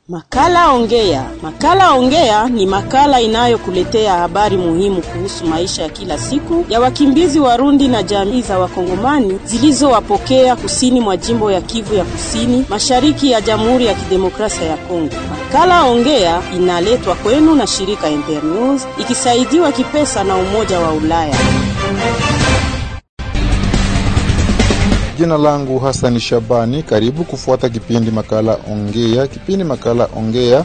Makala Ongea. Makala Ongea ni makala inayokuletea habari muhimu kuhusu maisha ya kila siku ya wakimbizi Warundi na jamii za Wakongomani zilizowapokea kusini mwa jimbo ya Kivu ya Kusini, mashariki ya Jamhuri ya Kidemokrasia ya Kongo. Makala Ongea inaletwa kwenu na shirika Internews ikisaidiwa kipesa na Umoja wa Ulaya. Jina langu Hasani Shabani, karibu kufuata kipindi makala Ongea. Kipindi makala Ongea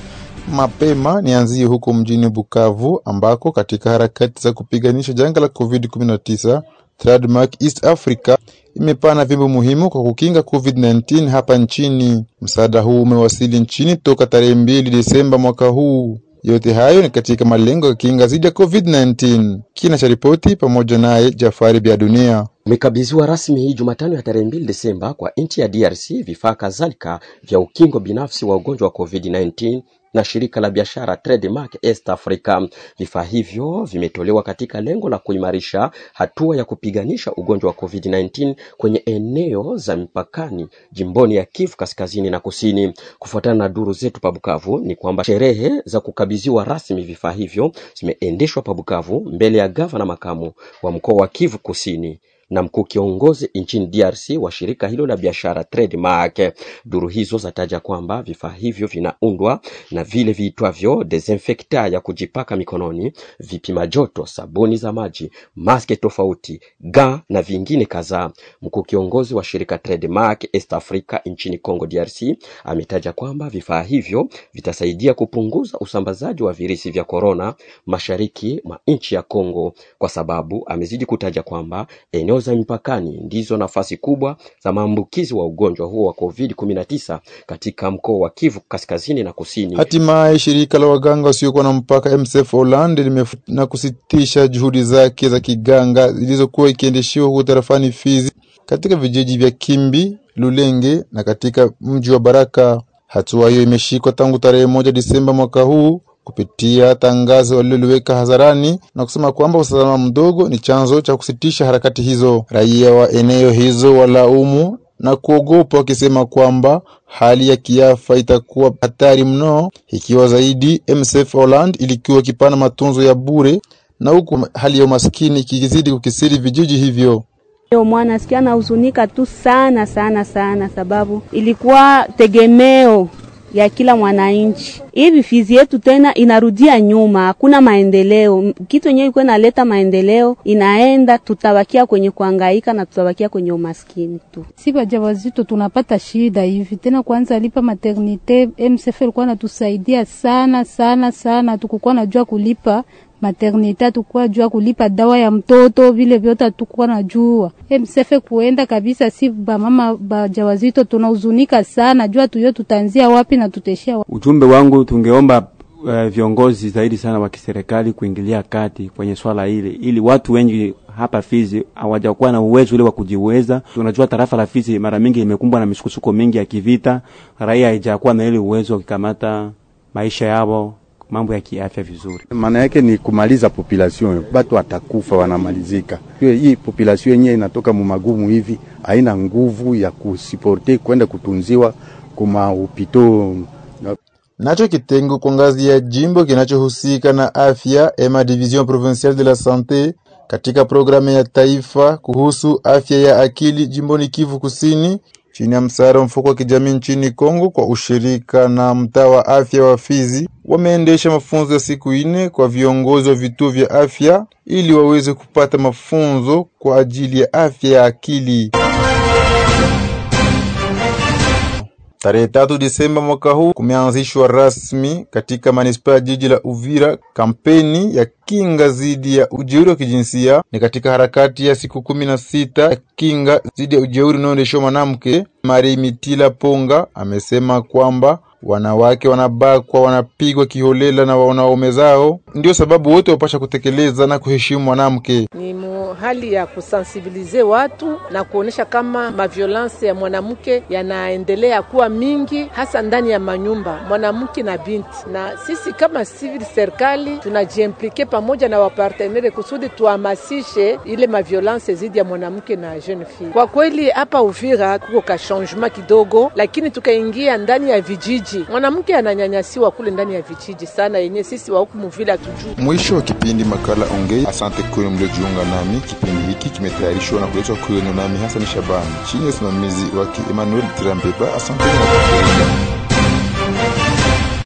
mapema nianzie huko mjini Bukavu, ambako katika harakati za kupiganisha janga la COVID-19 Trademark East Africa imepana vyombo muhimu kwa kukinga COVID-19 hapa nchini. Msaada huu umewasili nchini toka tarehe mbili Desemba mwaka huu. Yote hayo ni katika malengo ya kinga dhidi ya COVID-19. Kina cha ripoti pamoja naye Jafari Bya Dunia. Umekabidhiwa rasmi hii Jumatano ya tarehe mbili Desemba kwa nchi ya DRC vifaa kadhalika vya ukingo binafsi wa ugonjwa wa COVID-19 na shirika la biashara Trademark East Africa. Vifaa hivyo vimetolewa katika lengo la kuimarisha hatua ya kupiganisha ugonjwa wa COVID-19 kwenye eneo za mipakani jimboni ya Kivu kaskazini na kusini. Kufuatana na duru zetu pa Bukavu ni kwamba sherehe za kukabidhiwa rasmi vifaa hivyo zimeendeshwa pa Bukavu mbele ya gavana makamu wa mkoa wa Kivu kusini na mkuu kiongozi nchini DRC wa shirika hilo la biashara Trademark. Duru hizo zataja kwamba vifaa hivyo vinaundwa na vile viitwavyo desinfecta ya kujipaka mikononi, vipima joto, sabuni za maji, maske tofauti, ga na vingine kadhaa. Mkuu kiongozi wa shirika Trademark East Africa nchini Congo DRC ametaja kwamba vifaa hivyo vitasaidia kupunguza usambazaji wa virusi vya korona mashariki mwa nchi ya Congo, kwa sababu amezidi kutaja kwamba eneo za mipakani ndizo nafasi kubwa za maambukizi wa ugonjwa huo wa COVID-19 katika mkoa wa Kivu kaskazini na kusini. Hatimaye shirika la waganga wasiokuwa na mpaka MSF Holland limef na kusitisha juhudi zake za kiganga zilizokuwa ikiendeshiwa huko tarafani Fizi, katika vijiji vya Kimbi, Lulenge na katika mji wa Baraka. Hatua hiyo imeshikwa tangu tarehe moja Disemba mwaka huu kupitia tangazo waliloliweka hadharani na kusema kwamba usalama mdogo ni chanzo cha kusitisha harakati hizo. Raia wa eneo hizo walaumu na kuogopa wakisema kwamba hali ya kiafa itakuwa hatari mno ikiwa zaidi MSF Holland ilikuwa ikipana matunzo ya bure na huku hali ya umaskini ikizidi kukisiri vijiji hivyo. Yo mwana sikia nahuzunika tu sana sana sana, sababu ilikuwa tegemeo ya kila mwananchi. Hivi Fizi yetu tena inarudia nyuma, hakuna maendeleo. Kitu yenyewe ilikuwa inaleta maendeleo inaenda, tutabakia kwenye kuhangaika na tutabakia kwenye umaskini tu. Si wajawazito tunapata shida hivi tena, kwanza lipa maternite. MSF ilikuwa natusaidia sana sana sana, tukukuwa najua kulipa maternite tukua jua kulipa dawa ya mtoto, vile vyote tukua najua. MSF kuenda kabisa, si bamama bajawazito tunahuzunika sana, jua tuyo tutanzia wapi na tuteshia wapi. Ujumbe wangu tungeomba uh, viongozi zaidi sana wa kiserikali kuingilia kati kwenye swala hili, ili watu wengi hapa Fizi hawajakuwa na uwezo ule wa kujiweza. Tunajua tarafa la Fizi mara mingi imekumbwa na misukosuko mingi ya kivita, raia haijakuwa na ile uwezo wa kukamata maisha yao mambo ya kiafya vizuri. Maana yake ni kumaliza population, batu watakufa wanamalizika. Hii population yenyewe inatoka mumagumu hivi, haina nguvu ya kusiporte kwenda kutunziwa kuma upito. Nacho kitengo kwa ngazi ya jimbo kinachohusika na afya ema Division Provinciale de la Sante katika programu ya taifa kuhusu afya ya akili jimboni Kivu Kusini chini ya msaada wa mfuko wa kijamii nchini Kongo kwa ushirika na mtaa wa afya wa Fizi wameendesha mafunzo ya siku nne kwa viongozi wa vituo vya afya ili waweze kupata mafunzo kwa ajili ya afya ya akili. Tarehe tatu Disemba mwaka huu kumeanzishwa rasmi katika manispaa ya jiji la Uvira kampeni ya kinga dhidi ya ujeuri wa kijinsia. Ni katika harakati ya siku kumi na sita ya kinga dhidi ya ujeuri unaoendeshwa mwanamke. Mari Mitila Ponga amesema kwamba wanawake wanabakwa, wanapigwa kiholela na wanaume zao, ndio sababu wote wapasha kutekeleza na kuheshimu mwanamke. Ni hali ya kusensibilize watu na kuonesha kama maviolence ya mwanamke yanaendelea kuwa mingi, hasa ndani ya manyumba, mwanamke na binti. Na sisi kama civil serikali tunajiimplike pamoja na wapartenere kusudi tuhamasishe ile maviolence zidi ya mwanamke na jeune fille. Kwa kweli hapa Uvira kuko ka changement kidogo, lakini tukaingia ndani ya vijiji, mwanamke ananyanyasiwa kule ndani ya vijiji sana, yenye sisi wa huku muvile hatujui. Mwisho wa kipindi makala Ongea. Asante kwenu mliojiunga nami. Kipindi hiki kimetayarishwa na kuletwa kwenu nami Hasani Shabani chini ya usimamizi wake Emmanuel Tirambeba. Asante na